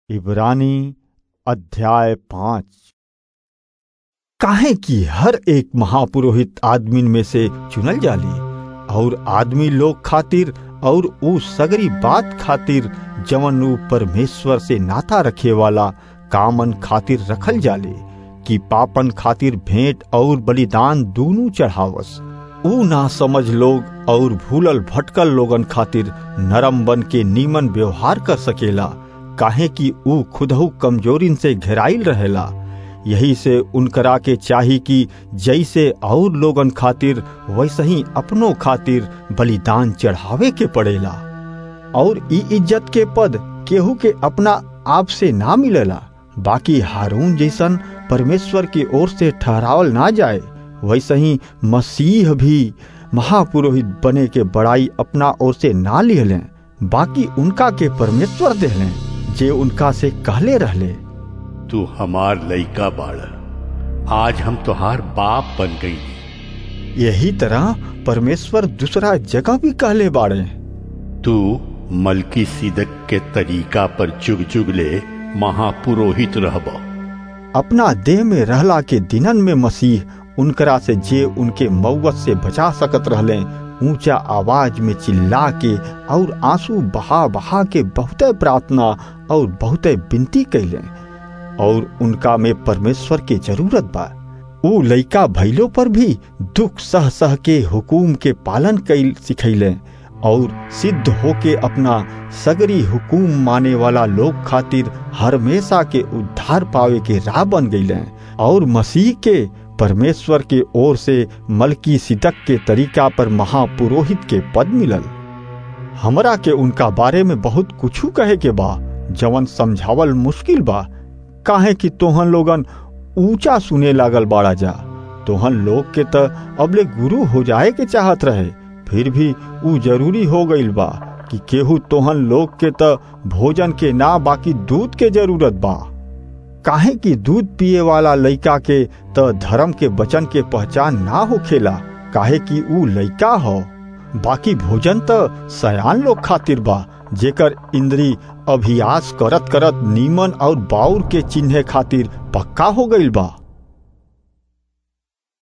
इब्रानी अध्याय पांच काहे कि हर एक महापुरोहित आदमीन में से चुनल जाली और आदमी लोग खातिर और ऊ सगरी बात खातिर जवन ऊ परमेश्वर से नाता रखे वाला कामन खातिर रखल जाले कि पापन खातिर भेंट और बलिदान दोनों चढ़ावस ऊ ना समझ लोग और भूलल भटकल लोगन खातिर नरम बन के नीमन व्यवहार कर सकेला काहे कि ऊ खुदहू कमजोरिन से घेराइल रहेला यही से उनकरा के चाही कि जैसे और लोगन खातिर वैसे ही अपनों खातिर बलिदान चढ़ावे के पड़ेला और ई इज्जत के पद केहू के अपना आप से ना मिलेला बाकी हारून जैसन परमेश्वर की ओर से ठहरावल ना जाए वैसे ही मसीह भी महापुरोहित बने के बड़ाई अपना ओर से ना लिहलें बाकी उनका के परमेश्वर देहलें जे उनका से कहले रहले तू हमार लइका बाड़ आज हम तुहार बाप बन गई यही तरह परमेश्वर दूसरा जगह भी कहले बाड़े तू मलकी सिदक के तरीका पर जुग जुग ले महापुरोहित रहब अपना देह में रहला के दिनन में मसीह उनकरा से जे उनके मौत से बचा सकत रहले ऊंचा आवाज में चिल्ला के और आंसू बहा बहा के बहुते प्रार्थना और बहुते विनती कैले और उनका में परमेश्वर के जरूरत बा ऊ लइका भैलो पर भी दुख सह सह के हुकुम के पालन कैल सिखैले और सिद्ध होके अपना सगरी हुकुम माने वाला लोग खातिर हमेशा के उद्धार पावे के राह बन गईले और मसीह के परमेश्वर के ओर से मलकी सिदक के तरीका पर महापुरोहित के पद मिलल हमरा के उनका बारे में बहुत कुछ कहे के बा जवन समझावल मुश्किल बा काहे कि तोहन लोगन ऊंचा सुने लागल बाड़ा जा तोहन लोग के त अबले गुरु हो जाए के चाहत रहे फिर भी ऊ जरूरी हो गईल बा कि केहू तोहन लोग के त भोजन के ना बाकी दूध के जरूरत बा काहे कि दूध पिए वाला लइका के त धर्म के वचन के पहचान ना होखेला काहे कि ऊ लइका हो बाकी भोजन त सयान लोग खातिर बा जेकर इंद्री अभ्यास करत करत नीमन और बाउर के चिन्हे खातिर पक्का हो गईल बा